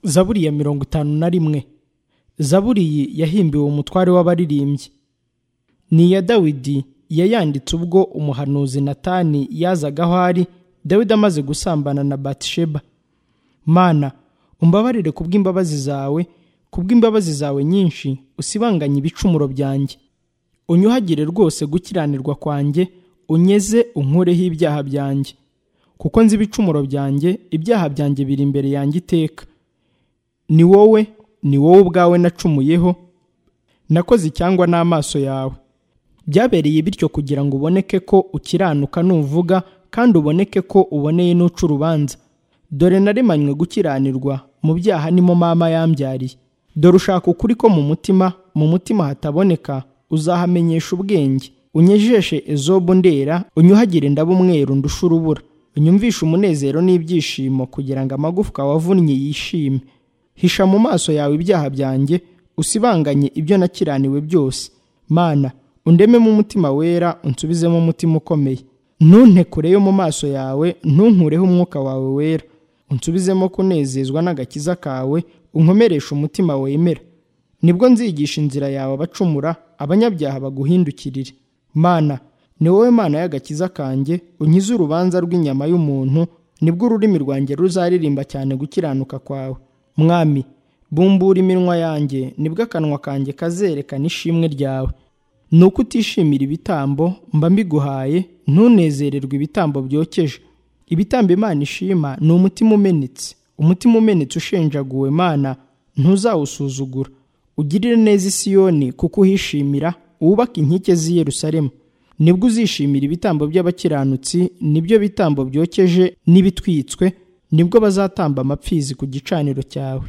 zaburi ya mirongo itanu na rimwe zaburi iyi yahimbiwe umutware w'abaririmbyi ni iya dawidi yayanditse ubwo umuhanuzi natani yazaga aho ari dawidi amaze gusambana na batisheba mana umbabarire kubw'imbabazi zawe kubw'imbabazi zawe nyinshi usibanganye ibicumuro byanjye unyuhagire rwose gukiranirwa kwanjye unyeze unkureho ibyaha byanjye kuko nzi ibicumuro byanjye ibyaha byanjye biri imbere yanjye iteka ni wowe ni wowe ubwawe nacumuyeho nakoze icyangwa n'amaso yawe byabereye bityo kugira ngo uboneke ko ukiranuka nuvuga kandi uboneke ko uboneye n'uca urubanza dore naremanywe gukiranirwa mu byaha nimo mama yambyariye dore ushaka ukuri ko mu mutima mu mutima hataboneka uzahamenyesha ubwenge unyejeshe ezobu ndera unyuhagire ndaba umweru ndusha urubura unyumvishe umunezero n'ibyishimo kugira ngo amagufwa wavunnye yishime hisha mu maso yawe ibyaha byanjye usibanganye ibyo nakiraniwe byose mana undememo umutima wera unsubizemo umutima ukomeye ntuntekureyo mu maso yawe ntunkureho umwuka wawe wera unsubizemo kunezezwa n'agakiza kawe unkomeresha umutima wemera nibwo nzigisha inzira yawe abacumura abanyabyaha baguhindukirire mana ni wowe mana y'agakiza kanjye unkize urubanza rw'inyama y'umuntu nibwo ururimi rwanjye ruzaririmba cyane gukiranuka kwawe mwami bumbura iminwa yanjye nibwo akanwa kanjye kazerekana ishimwe ryawe ni uko utishimira ibitambo mba mbiguhaye ntunezererwe ibitambo byokeje ibitambo imana ishima ni umutima umenetse umutima umenetse ushenjaguwe mana ntuzawusuzugura ugirire neza isiyoni kuko uhishimira wubake inkike z'i yerusalemu nibwo uzishimira ibitambo by'abakiranutsi nibyo bitambo byokeje n'ibitwitswe nibwo bazatamba amapfizi ku gicaniro cyawe